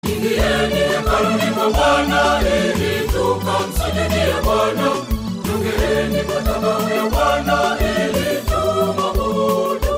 Ingieni hekaluni mwa Bwana ili tukamsujudie Bwana. Jongeeni madhabahu ya Bwana ili tumwabudu.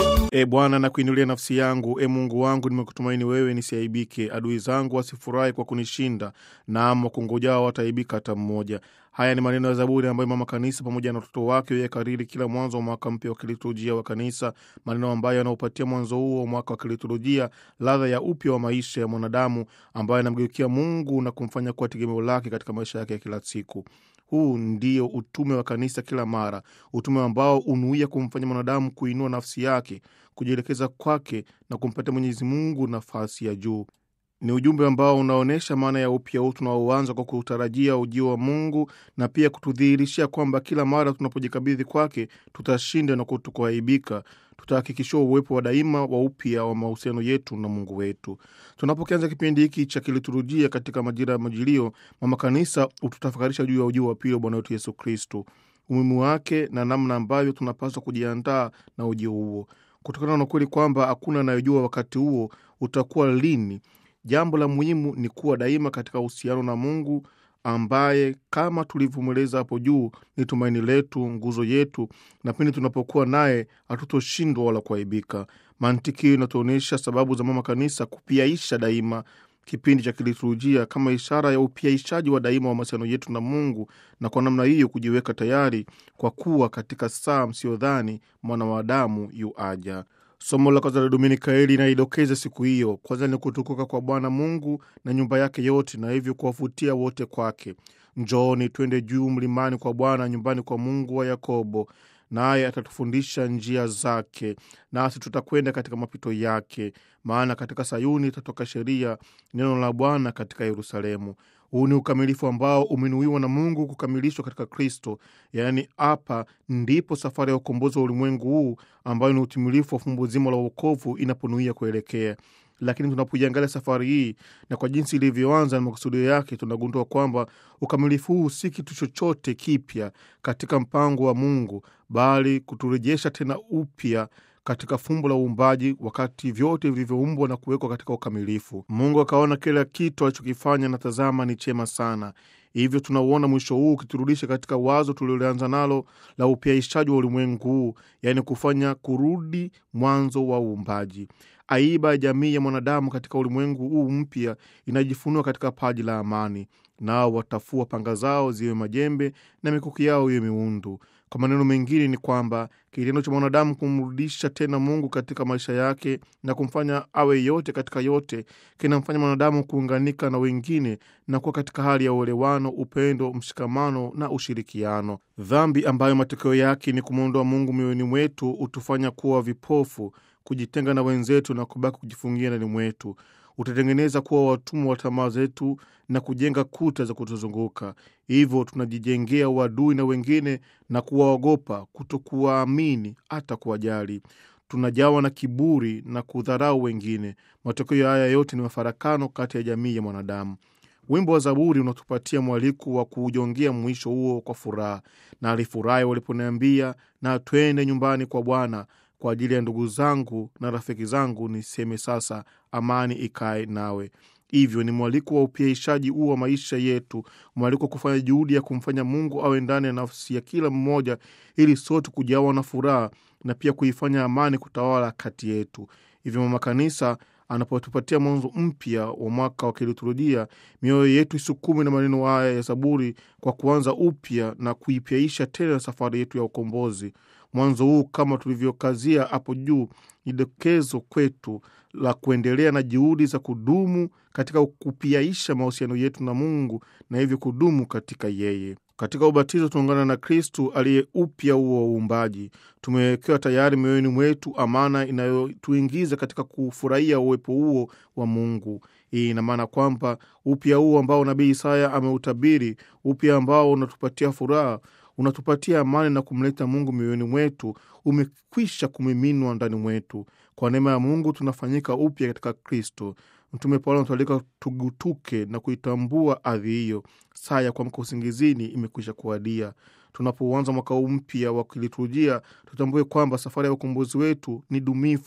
E Bwana, nakuinulia nafsi yangu. E Mungu wangu, nimekutumaini wewe, nisiaibike. Adui zangu wasifurahi kwa kunishinda, naam, wakungojao wataaibika hata mmoja. Haya ni maneno ya Zaburi ambayo mama kanisa pamoja na watoto wake huyakariri kila mwanzo wa mwaka mpya wa kiliturujia wa kanisa, maneno ambayo yanaupatia mwanzo huo wa mwaka wa kiliturujia ladha ya upya wa maisha ya mwanadamu ambaye anamgeukia Mungu na kumfanya kuwa tegemeo lake katika maisha yake ya kila siku. Huu ndio utume wa kanisa kila mara, utume ambao unuia kumfanya mwanadamu kuinua nafsi yake, kujielekeza kwake na kumpatia Mwenyezi Mungu nafasi ya juu. Ni ujumbe ambao unaonyesha maana ya upya huu tunaoanza kwa kutarajia ujio wa Mungu na pia kutudhihirishia kwamba kila mara tunapojikabidhi kwake tutashinda na kutokuaibika. Tutahakikishiwa uwepo wa daima wa upya wa mahusiano yetu na Mungu wetu. Tunapokianza kipindi hiki cha kiliturujia katika majira ya Majilio, mama kanisa hututafakarisha juu ya ujio wa pili wa Bwana wetu Yesu Kristo, umuhimu wake na namna ambavyo tunapaswa kujiandaa na ujio huo, kutokana na ukweli kwamba hakuna anayejua wakati huo utakuwa lini. Jambo la muhimu ni kuwa daima katika uhusiano na Mungu ambaye kama tulivyomweleza hapo juu ni tumaini letu, nguzo yetu, na pindi tunapokuwa naye hatutoshindwa wala kuaibika. Mantiki hiyo inatuonyesha sababu za mama kanisa kupiaisha daima kipindi cha kiliturujia kama ishara ya upiaishaji wa daima wa mahusiano yetu na Mungu, na kwa namna hiyo kujiweka tayari kwa kuwa katika saa msiodhani mwana wa Adamu yu aja. Somo la kwanza la Dominika hili inaidokeza siku hiyo. Kwanza ni kutukuka kwa Bwana Mungu na nyumba yake yote, na hivyo kuwavutia wote kwake. Njooni twende juu mlimani kwa Bwana, nyumbani kwa Mungu wa Yakobo, naye atatufundisha njia zake, nasi tutakwenda katika mapito yake. Maana katika Sayuni itatoka sheria, neno la Bwana katika Yerusalemu. Huu ni ukamilifu ambao umenuiwa na Mungu kukamilishwa katika Kristo. Yaani, hapa ndipo safari ya ukombozi wa ulimwengu huu ambayo ni utimilifu wa fumbo zima la uokovu inaponuia kuelekea. Lakini tunapoiangalia safari hii na kwa jinsi ilivyoanza na makusudio yake, tunagundua kwamba ukamilifu huu si kitu chochote kipya katika mpango wa Mungu, bali kuturejesha tena upya katika fumbo la uumbaji, wakati vyote vilivyoumbwa na kuwekwa katika ukamilifu. Mungu akaona kila kitu alichokifanya na tazama, ni chema sana. Hivyo tunauona mwisho huu ukiturudisha katika wazo tuliloanza nalo la upyaishaji wa ulimwengu huu, yaani kufanya kurudi mwanzo wa uumbaji. Aiba ya jamii ya mwanadamu katika ulimwengu huu mpya inajifunua katika paji la amani, nao watafua panga zao ziwe majembe na mikuki yao iwe miundu. Kwa maneno mengine ni kwamba kitendo cha mwanadamu kumrudisha tena Mungu katika maisha yake na kumfanya awe yote katika yote kinamfanya mwanadamu kuunganika na wengine na kuwa katika hali ya uelewano, upendo, mshikamano na ushirikiano. Dhambi ambayo matokeo yake ni kumwondoa Mungu mioyoni mwetu hutufanya kuwa vipofu, kujitenga na wenzetu na kubaki kujifungia ndani mwetu utatengeneza kuwa watumwa wa tamaa zetu na kujenga kuta za kutuzunguka. Hivyo tunajijengea uadui na wengine na kuwaogopa, kutokuwaamini hata kuwajali. Tunajawa na kiburi na kudharau wengine. Matokeo haya yote ni mafarakano kati ya jamii ya mwanadamu. Wimbo wa Zaburi unatupatia mwaliko wa kuujongea mwisho huo kwa furaha. Na alifurahi waliponiambia, na twende nyumbani kwa Bwana. Kwa ajili ya ndugu zangu na rafiki zangu niseme sasa, amani ikae nawe. Hivyo ni mwaliko wa upyaishaji huu wa maisha yetu, mwaliko wa kufanya juhudi ya kumfanya Mungu awe ndani ya nafsi ya kila mmoja, ili sote kujawa na furaha na pia kuifanya amani kutawala kati yetu. Hivyo mama kanisa anapotupatia mwanzo mpya wa mwaka wa kiliturujia, mioyo yetu isukume na maneno haya ya Zaburi kwa kuanza upya na kuipyaisha tena safari yetu ya ukombozi. Mwanzo huu kama tulivyokazia hapo juu ni dokezo kwetu la kuendelea na juhudi za kudumu katika kupiaisha mahusiano yetu na Mungu na hivyo kudumu katika yeye. Katika ubatizo tunaungana na Kristu aliye upya huo wa uumbaji. Tumewekewa tayari mioyoni mwetu amana inayotuingiza katika kufurahia uwepo huo wa Mungu. Hii ina maana kwamba upya huo ambao nabii Isaya ameutabiri, upya ambao unatupatia furaha unatupatia amani na kumleta Mungu mioyoni mwetu, umekwisha kumiminwa ndani mwetu. Kwa neema ya Mungu tunafanyika upya katika Kristo. Mtume Paulo anatualika tugutuke na kuitambua ardhi hiyo. Saa ya kuamka usingizini imekwisha kuadia. Tunapouanza mwaka huu mpya wa kiliturujia, tutambue kwamba safari ya ukombozi wetu ni dumifu,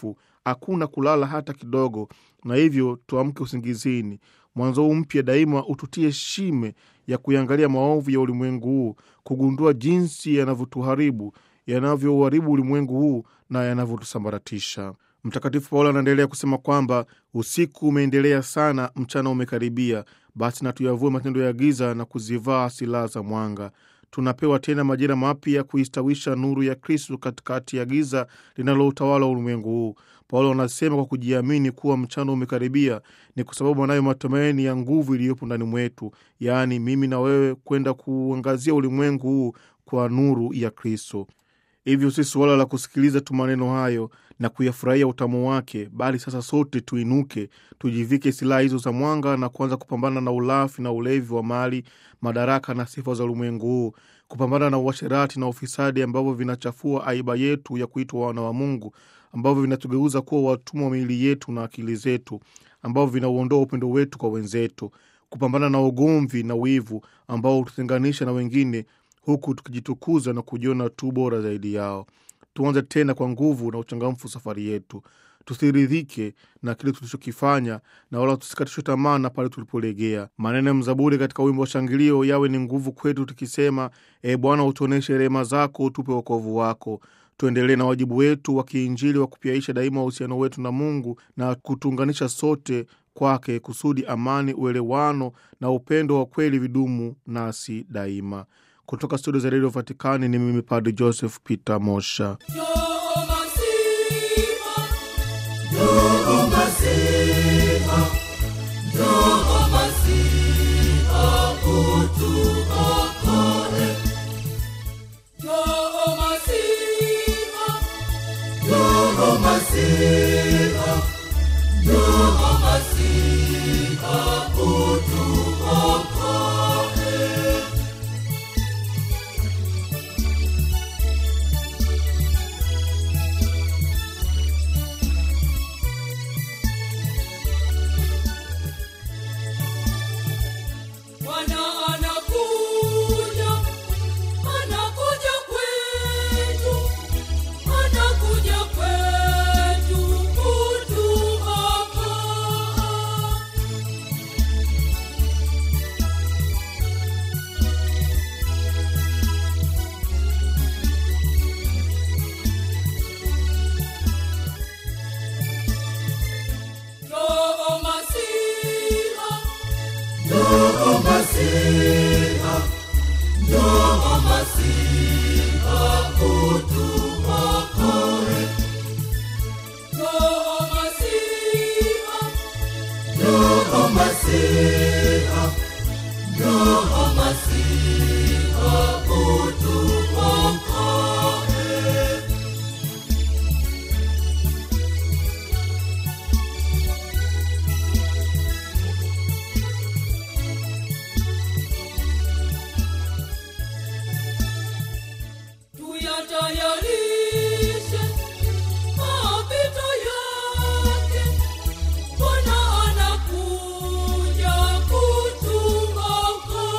hakuna kulala hata kidogo, na hivyo tuamke usingizini. Mwanzo huu mpya daima ututie shime ya kuiangalia maovu ya ulimwengu huu, kugundua jinsi yanavyotuharibu, yanavyouharibu ulimwengu huu na yanavyotusambaratisha. Mtakatifu Paulo anaendelea kusema kwamba usiku umeendelea sana, mchana umekaribia. Basi na tuyavue matendo ya giza na kuzivaa silaha za mwanga. Tunapewa tena majira mapya kuistawisha nuru ya Kristu katikati ya giza linaloutawala ulimwengu huu. Paulo anasema kwa kujiamini kuwa mchana umekaribia, ni kwa sababu anayo matumaini ya nguvu iliyopo ndani mwetu, yaani mimi na wewe, kwenda kuangazia ulimwengu huu kwa nuru ya Kristo. Hivyo si suala la kusikiliza tu maneno hayo na kuyafurahia utamu wake, bali sasa sote tuinuke, tujivike silaha hizo za mwanga na kuanza kupambana na ulafi na ulevi wa mali, madaraka na sifa za ulimwengu huu, kupambana na uasherati na ufisadi ambavyo vinachafua aiba yetu ya kuitwa wana wa Mungu, ambavyo vinatugeuza kuwa watumwa wa miili yetu na akili zetu, ambavyo vinauondoa upendo wetu kwa wenzetu, kupambana na ugomvi na wivu ambao hututenganisha na wengine huku tukijitukuza na kujiona tu bora zaidi yao. Tuanze tena kwa nguvu na uchangamfu safari yetu, tusiridhike na kile tulichokifanya na wala tusikatishwe tamaa na pale tulipolegea. Maneno ya mzaburi katika wimbo wa shangilio yawe ni nguvu kwetu, tukisema: E Bwana, utuoneshe rehema zako, utupe wokovu wako. Tuendelee na wajibu wetu wa kiinjili wa kupiaisha daima uhusiano wetu na Mungu na kutuunganisha sote kwake, kusudi amani, uelewano na upendo wa kweli vidumu nasi daima. Kutoka studio za redio Vatikani ni mimi Padri Joseph Peter Mosha. Njoo Masiha, njoo Masiha, njoo Masiha, utuokoe. Njoo Masiha, njoo Masiha, njoo Masiha, utuokoe. Bwana anakuja, anakuja kwetu, anakuja kwetu kutuokoa. Njoo Masiha, njoo Masiha, njoo Masiha, utuokoe. Njoo Masiha, njoo Masiha, njoo Masiha, utuokoe. Tuyatayarishe mapito yake, Bwana anakuja kutuokoa.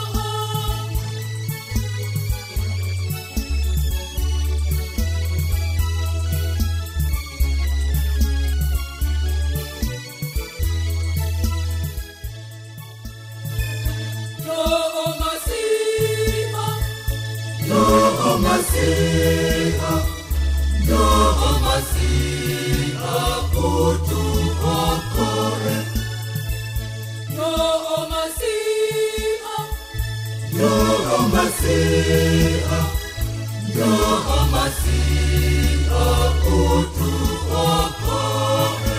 Njoo Masiha, njoo Masiha, njoo Masiha, utuokoe. Njoo Masiha, njoo Masiha, njoo Masiha, utuokoe.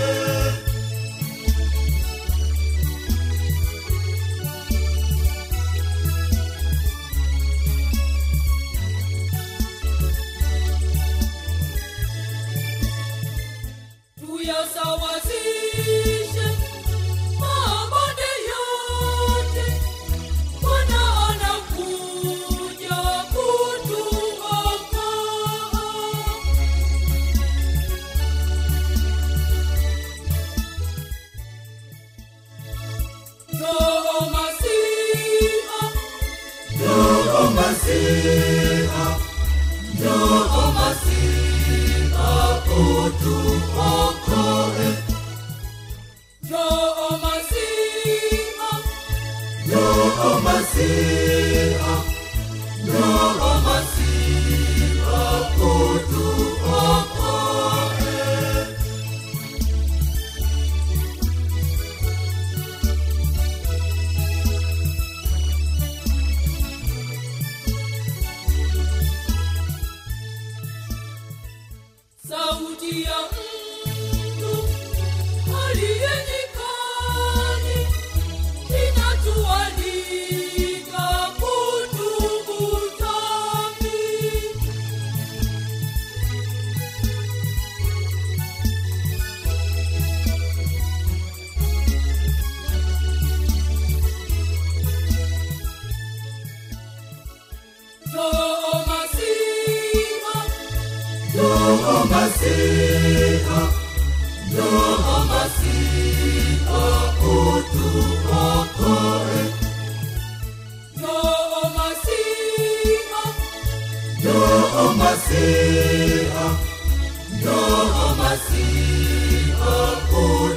tuyasawazishe mabonde yote, Bwana anakuja kutuokoa. Njoo Masiha, njoo Masiha, njoo Masiha, utuokoe. Njoo Masiha, Njoo Masiha, Njoo Masiha utuokoe. sauti ya mtu aliye nyikani inatualika kutubu dhambi. Njoo Masiha, Njoo Masiha, Njoo Masiha utuokoe. Njoo Masiha, Njoo Masiha, Njoo Masiha utuokoe.